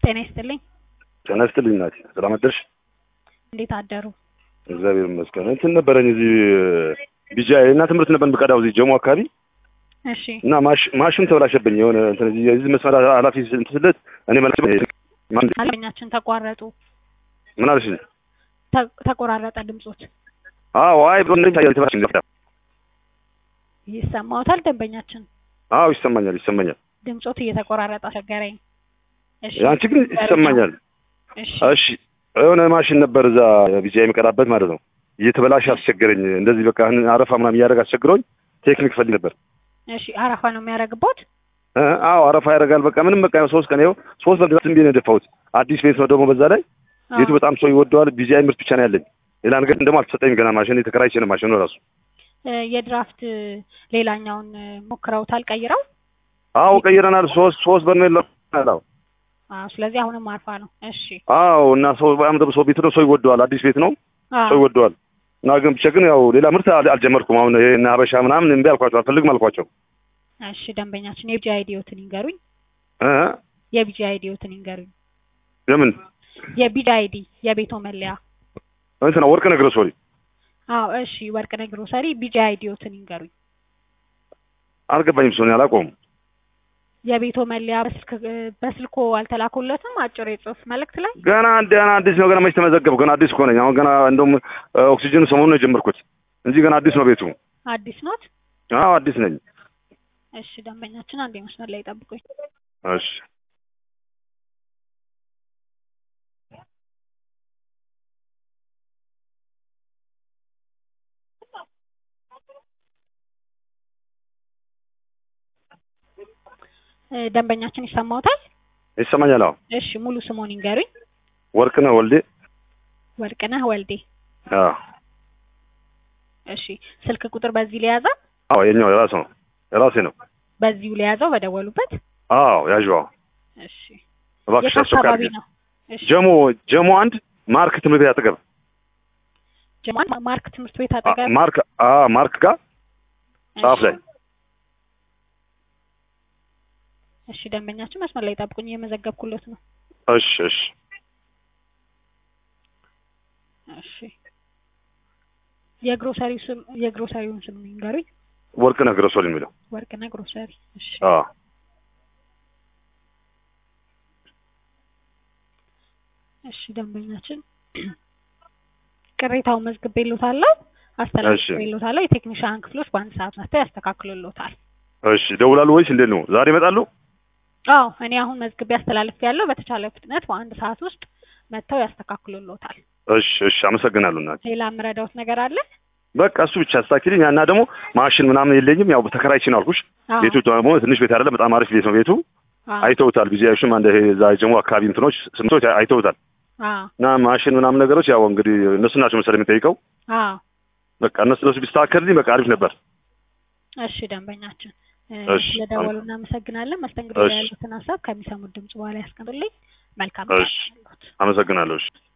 ጤና ይስጥልኝ። ጤና ይስጥልኝ እናቴ፣ ሰላም አደርሽ? እንዴት አደሩ? እግዚአብሔር ይመስገን። እንትን ነበረኝ እዚህ ቢጃ እና ትምህርት ነበር ብቀዳው እዚህ ጀሞ አካባቢ እሺ እና ማሽ- ማሽን ተበላሸብኝ። የሆነ እንትን እዚህ የዚህ መስመር ኃላፊ እንትን ስለት እኔ መለስ አልበኛችን ተቋረጡ፣ ምን አለሽ? ተ- ተቆራረጠ ድምጾት አዎ አይ ብሎ እንደዚህ ታያል ተበላሽ እንዲያፍታ ይሰማዎታል? ደንበኛችን አዎ ይሰማኛል፣ ይሰማኛል። ድምጾት እየተቆራረጠ አስቸገረኝ። እሺ አንቺ ግን ይሰማኛል። እሺ እሺ የሆነ ማሽን ነበር እዛ ቢጃ የሚቀዳበት ማለት ነው። እየተበላሸ አስቸገረኝ። እንደዚህ በቃ አረፋ ምናምን እያደረግ አስቸግሮኝ ቴክኒክ ፈልግ ነበር። እሺ አረፋ ነው የሚያደርግቦት? እ አዎ አረፋ ያደርጋል። በቃ ምንም በቃ ሶስት ቀን ይኸው ሶስት በር ዝም ብዬ ነው የደፋሁት። አዲስ ቤት ነው ደግሞ በዛ ላይ ቤቱ በጣም ሰው ይወደዋል። ቢዚአይ ምርት ብቻ ነው ያለኝ። ሌላ ነገር ደግሞ አልተሰጠኝም ገና ማሽን የተከራይቼ ነው ማሽኑ ራሱ። እ የድራፍት ሌላኛውን እ ሞክረውታል ቀይረው? አዎ ቀይረናል። ሶስት ሶስት በርሜል ነው ያለው። አዎ ስለዚህ አሁንም አርፋ ነው። እሺ አዎ እና ሰው በጣም ደግሞ ሰው ቤቱ ነው ሰው ይወደዋል። አዲስ ቤት ነው አዎ ሰው ይወደዋል። እና ግን ብቻ ግን ያው ሌላ ምርት አል- አልጀመርኩም። አሁን ይሄ እና ሀበሻ ምናምን እምቢ አልኳቸው፣ አልፈልግም አልኳቸው። እሺ ደንበኛችን የቢጂ አይዲዮትን ይንገሩኝ። እ የቢጂ አይዲዮትን ይንገሩኝ። ለምን የቢጂ አይዲ የቤቶ መለያ። እንትና ወርቅ ነገር ሶሪ አዎ እሺ ወርቅነህ ግሮሰሪ ቢጂ አይዲዮትን ይንገሩኝ። አልገባኝም። ሰው አላውቀውም። የቤቶ መለያ በስልክ በስልኮ አልተላኩለትም? አጭር የጽሁፍ መልእክት ላይ ገና ገና አዲስ ነው። ገና መች ተመዘገብኩ? ገና አዲስ እኮ ነኝ። አሁን ገና እንደውም ኦክሲጅኑ ሰሞኑን ነው የጀመርኩት እንጂ ገና አዲስ ነው ቤቱ። አዲስ ኖት? አዎ አዲስ ነኝ። እሺ ደንበኛችን አንዴ መስመር ላይ ጠብቁኝ። እሺ እ ደንበኛችን ይሰማዎታል? ይሰማኛል። አዎ እሺ ሙሉ ስሞን ይንገሩኝ። ወርቅነህ ወልዴ። ወርቅነህ ወልዴ። አዎ እሺ ስልክ ቁጥር በዚህ ሊያዛ አዎ የኛው የራሱ ነው የራሴ ነው። በዚሁ ሊያዘው በደወሉበት። አዎ ያዥዋ እሺ እባክሽ የት አስቸጋሪ አካባቢ ነው? እሺ ጀሞ ጀሞ አንድ ማርክ ትምህርት ቤት አጠገብ ጀማል ማርክ ትምህርት ቤት አጠገብ። ማርክ አ ማርክ ጋር ጫፍ ላይ እሺ ደንበኛችን መስመር ላይ ጠብቁኝ፣ እየመዘገብኩለት ነው። እሺ እሺ እሺ የግሮሰሪው ስም የግሮሰሪውን ስም ይንገሩኝ። ወርቅነህ ግረሶል የሚለው ወርቅነህ ግሮሰሪ። እሺ አዎ እሺ ደንበኛችን ቅሬታውን መዝግቤልዎታለሁ፣ አስተላልፌልዎታለሁ። የቴክኒሻን ክፍሎች በአንድ ሰዓት መጥተው ያስተካክሉልዎታል። እሺ ይደውላሉ ወይስ እንዴት ነው? ዛሬ ይመጣሉ? አዎ እኔ አሁን መዝግቤ አስተላልፌያለሁ። በተቻለ ፍጥነት በአንድ ሰዓት ውስጥ መጥተው ያስተካክሉልዎታል። እሺ እሺ አመሰግናለሁ እናቴ። ሌላ የምረዳዎት ነገር አለ? በቃ እሱ ብቻ አስታኪልኝ እና ደግሞ ማሽን ምናምን የለኝም። ያው ተከራይቼ ነው አልኩሽ። አዎ ቤቱ ደግሞ ትንሽ ቤት አይደለም፣ በጣም አሪፍ ቤት ነው ቤቱ። አዎ አይተውታል። ቢዚያሽም አንድ ይሄ እዛ ጀሞ አካባቢ እንትኖች ስምቶች አይተውታል። አዎ እና ማሽን ምናምን ነገሮች ያው እንግዲህ እነሱ ናቸው መሰለኝ የሚጠይቀው። አዎ በቃ እነሱ እነሱ ቢስተካከልልኝ በቃ አሪፍ ነበር። እሺ ደንበኛችን እ እሺ፣ ስለደወሉ እናመሰግናለን። መስተንግዶ ላይ እሺ። ያሉትን ሀሳብ ከሚሰሙት ድምጽ በኋላ ያስቀምጡልኝ። መልካም እሺ። ቀን ይሁንልዎት። አመሰግናለሁ። እሺ